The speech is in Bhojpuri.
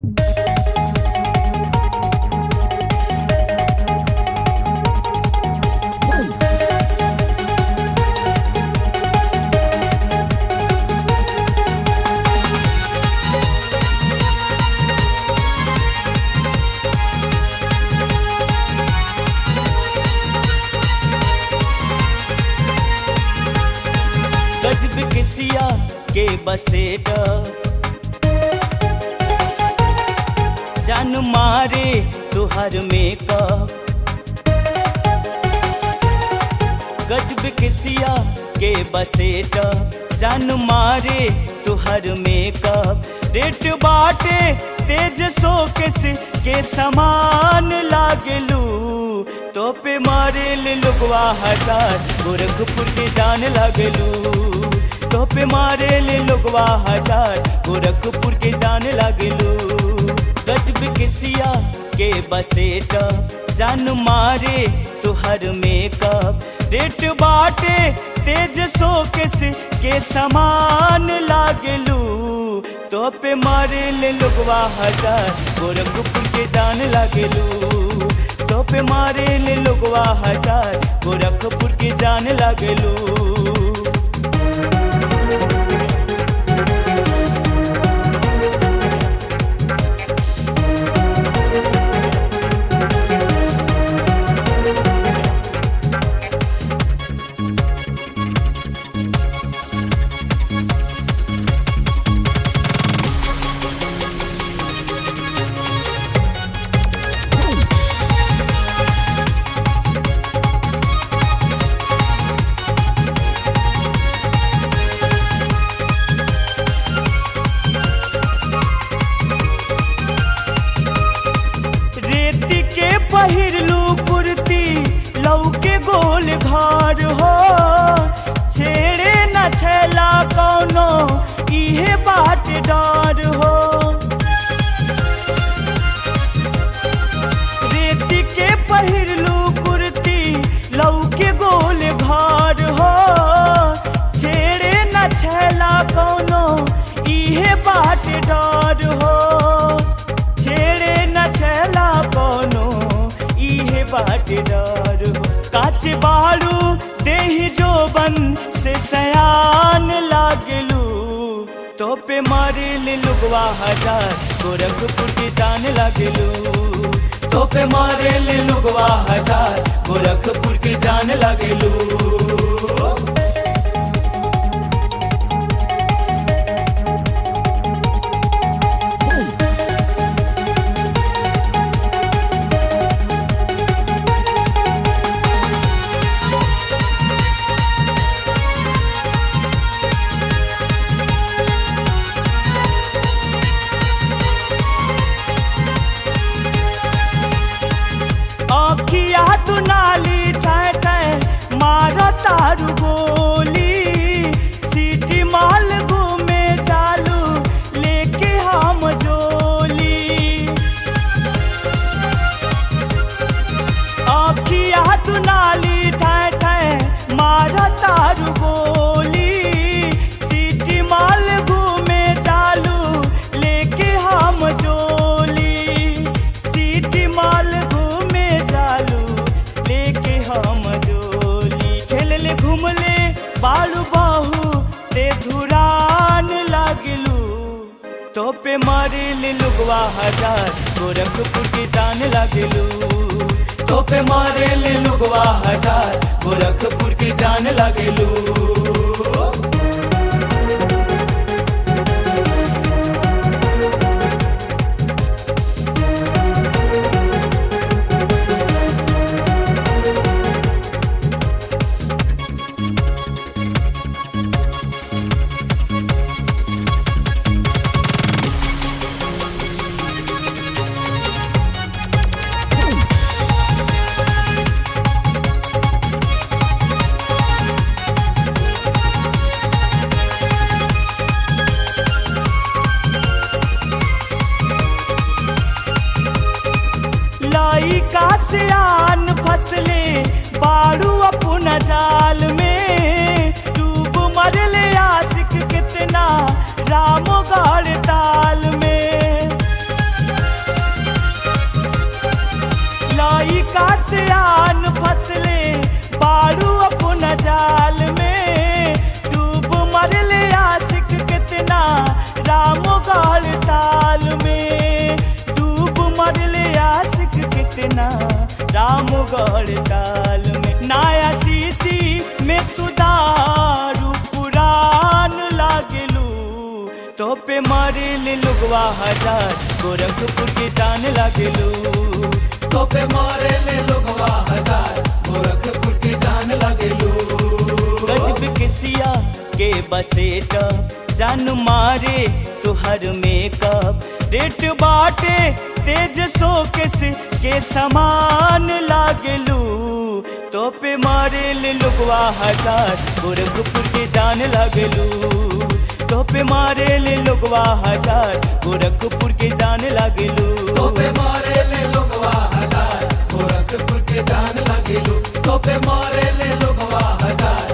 गजब किसिया के बसेगा जान मारे तुहर मेकअप गजब किसिया के बसेगा जान मारे तुहर मेकअप रेट बाटे तेज सोकेस के समान लागलू तो पे मारे ले लुगवा हजार गोरखपुर के जान लागलू तो पे मारे ले लुगवा हजार गोरखपुर के जान लागलू गजब किसिया के बसेटा जान मारे तुहर मेकअप रेट बाटे तेज सोकेस के समान लागलू तो पे मारे ले लुगवा हजार गोरखपुर के जान लागलू तो पे मारे ले लुगवा हजार गोरखपुर के जान लागलू रेती के पहिरलू कुर्ती लौके गोल घर हो छेड़े न छेला कौनो इहे बाट डर हो रेती के पहिरलू कुर्ती लौके गोल घर हो छेड़े न छेला कौनो इहे बाट डर हो छेड़े न छेला कोनो इहे बाट डर हो काच बाड़ू देही जोबन से सयान लागलू तो पे मारे ले लुगवा हजार गोरखपुर की जान लागलू तो पे मारे ले लुगवा हजार गोरखपुर की जान लागलू आखिया तू नाली ठाय ठाय मारो तारू गोली सीटी माल घूमे चालू लेके हम जोली आखिया तू नाली ठाय ठाय मारो तारू गोली सीटी माल घूमे चालू लेके हम जोली सीटी माल घूमे चालू लेके हम जोली खेलले घूमले बालू बाहू ते धुरान लागलू तो पे मारे ले लुगवा हजार गोरखपुर की जान लागलू तो पे मारे ले लुगवा हजार गोरखपुर की जान लागलू लाई का सियान फसले बारू अपना जाल में डूब मरले आशिक कितना रामो गाड़ ताल में हड़ताल में नया सीसी में तू दारू पुरान लागलू तो पे मारे ले लोगवा हजार गोरखपुर के जान लागलू तो पे मारे ले लोगवा हजार गोरखपुर के जान लगेलू गजब के सिया के बसेट जान मारे तुहर मेकअप रेट बाटे तेज सोकेस के समान लागलू तो पे मारे ले लोगवा हजार गोरखपुर के जान लागलू तो पे मारे ले लोगवा हजार गोरखपुर के जान लागलू तो पे मारे ले लोगवा हजार गोरखपुर के जान लगेलू तो पे मारे ले लोगवा हजार